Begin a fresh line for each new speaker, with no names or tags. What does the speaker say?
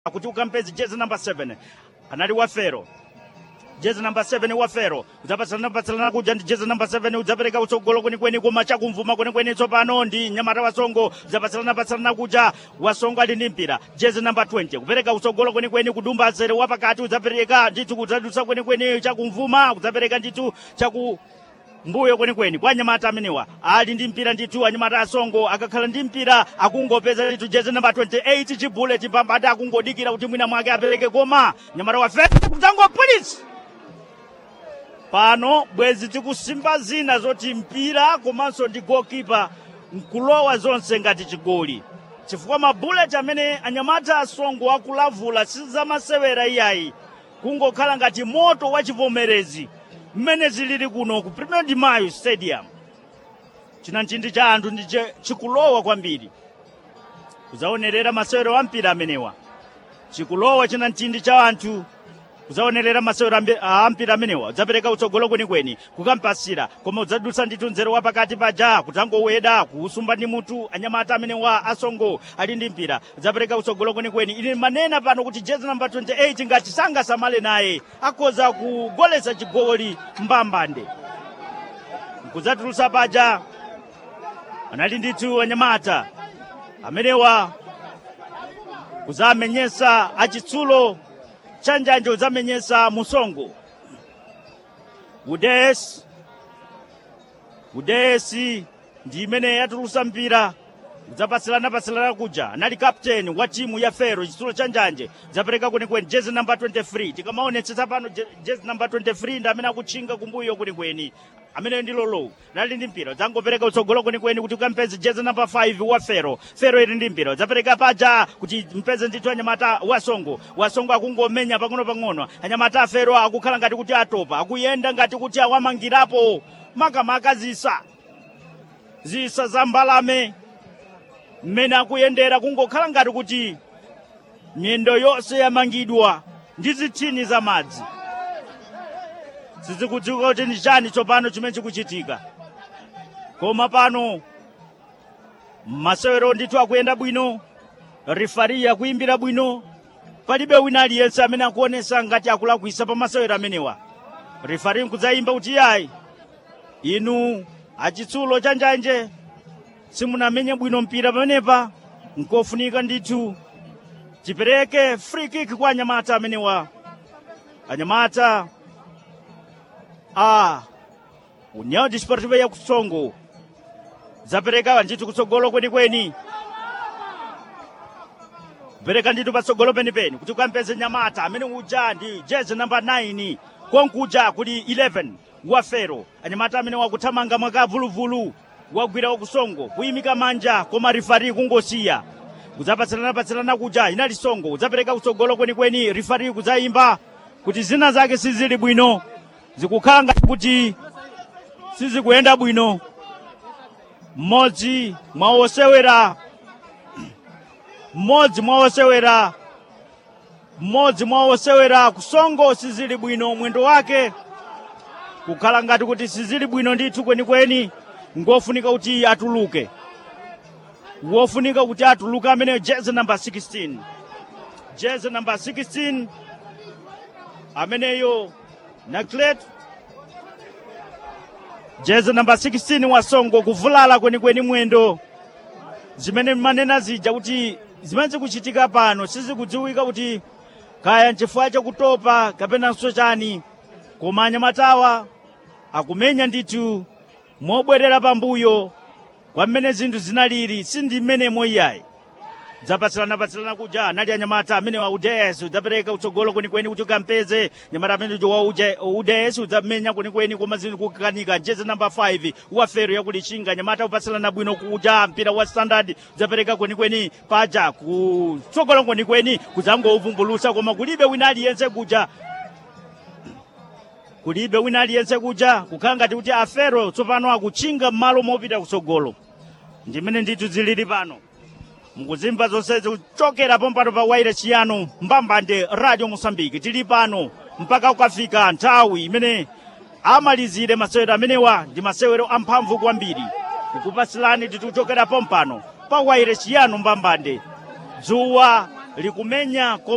kuti ukampeze jezi namba 7 anali wafero jezi namba 7 wafero udzapatsalana patsalana kuja ndi jezi namba 7 udzapereka utsogolo kwenikweni koma chakumvuma kwenikweni tsopano ndi nyamata wasongo udzapatsalana patsalana kuja wasongo ali ndi mpira jezi namba 20 kupereka utsogolo kwenikweni kudumba zere wapakati udzapereka ndithu kudzadutsa kwenikweni chakumvuma udzapereka ndithu chaku mbuyo kwenikweni kwa anyamata amenewa ali ndi mpira ndithu anyamata asongo akakhala ndi mpira akungopeza ndithu jezi namba 28 chibuleti pambati akungodikira kuti mwina mwake apereke koma nyamata wafe kudzangopolisi pano bwezi tikusimba zina zoti mpira komanso ndi gokipa nkulowa zonse ngati chigoli chifukwa mabuleti amene anyamata asongo akulavula sizamasewera iyayi kungokhala ngati moto wa chivomerezi mmene zilili kuno ku premier de mayo stadium china nchindi cha anthu ndi che- chikulowa kwambiri kudzaonerera masewero a mpira amenewa chikulowa china nchindi cha anthu kudzaonerera masewero ambi- a mpira amenewa udzapereka utsogolo kwenikweni kukampasira koma udzadutsa ndithu nzero wa pakati paja kudzangoweda kuusumba ndi mutu anyamata amenewa asongo ali ndi mpira udzapereka utsogolo kwenikweni ili manena pano kuti jezi namba 28 ngati sangasamale naye akhoza kugolesa chigoli mbambande kudzatulutsa paja anali ndithu anyamata amenewa kudzamenyesa achitsulo chanjanje udzamenyesa musongo udesi udesi ndi imene yatulutsa mpira udzapatsilana-patsilana kuja anali kapteni wa timu ya fero chitsulo cha njanje udzapereka kwenikweni jezi namba 23 tikamaonetsetsa pano je- jezi namba 23 ndi amene akutchinga kumbuyo kwenikweni amene ndi lolo nali ndi mpira udzangopereka utsogolo kwenikweni kuti ukampeze jezi namba 5 wa fero fero ili ndi mpira udzapereka paja kuti mpeze ndithu anyamata wasongo wasongo akungomenya pang'ono-pang'ono anyamata afero akukhala ngati kuti atopa akuyenda ngati kuti awamangirapo makamaka zisa zisa za mbalame mmene akuyendera kungokhala ngati kuti miyendo yonse yamangidwa ndi zithini za madzi sizikudziwika kuti ndi chani tsopano chimene chikuchitika koma pano masewero ndithu akuyenda bwino rifari akuyimbira bwino palibe wina aliyense amene akuonesa ngati akulakwisa pa masewero amenewa rifari nkudzayimba kuti yayi inu achitsulo cha njanje simunamenye bwino mpira pamenepa nkofunika ndithu tipereke free kick kwa anyamata amenewa anyamata a união desportiva ya kusongo zapereka ndithu kutsogolo kwenikweni pereka ndithu patsogolo penipeni kuti ukampeze nyamata amene uja ndi jezi namba 9 konkuja kuli 11 wa fero anyamata amene wakuthamanga mwakavuluvulu wagwira wakusongo kuyimika manja koma rifari kungosiya kudzapatsilana-patsilana kuja inali songo udzapereka kutsogolo kwenikweni rifari kudzayimba kuti zina zake sizili bwino zikukhala ngati kuti sizikuyenda bwino mmodzi mwa osewera mmodzi mwa osewera mmodzi mwa osewera kusongo sizili bwino mwendo wake kukhala ngati kuti sizili bwino ndithu kwenikweni ngofunika kuti atuluke wofunika kuti atuluke amene jezi namba 16 jezi namba 16 ameneyo naklet jezi namba 16 wasongo kuvulala kwenikweni mwendo zimene manena zija kuti zimene zikuchitika pano sizikudziwika kuti kaya nchifukwa chakutopa kapenanso chani koma anyamatawa akumenya ndithu mobwerera pambuyo kwa mmene zinthu zinaliri sindi mmenemo iyayi dzapatsilana-patsilana kuja anali anyamata amene wa uds udzapereka utsogolo kwenikweni kuti ukampeze nyamata amene uja wa uds udzamenya kwenikweni koma zinthu kukanika jezi namba 5 wa fero yakulichinga nyamata upatsilana bwino kuja mpira wa standard udzapereka kwenikweni paja kutsogolo kwenikweni kudzangouvumbulutsa koma kulibe wina aliyense kuja kulibe wina aliyense kuja kukhala ngati kuti afero tsopano akuchinga m'malo mopita kutsogolo ndimene ndithu zilili pano mukuzimva zonsezi kuchokera pompano pa waire chiyano mbambande radio mosambiki tili pano mpaka kukafika nthawi imene amalizire masewero amenewa ndi masewero amphamvu kwambiri kukupasilani tikuchokera pompano pa waire chiyano mbambande dzuwa likumenya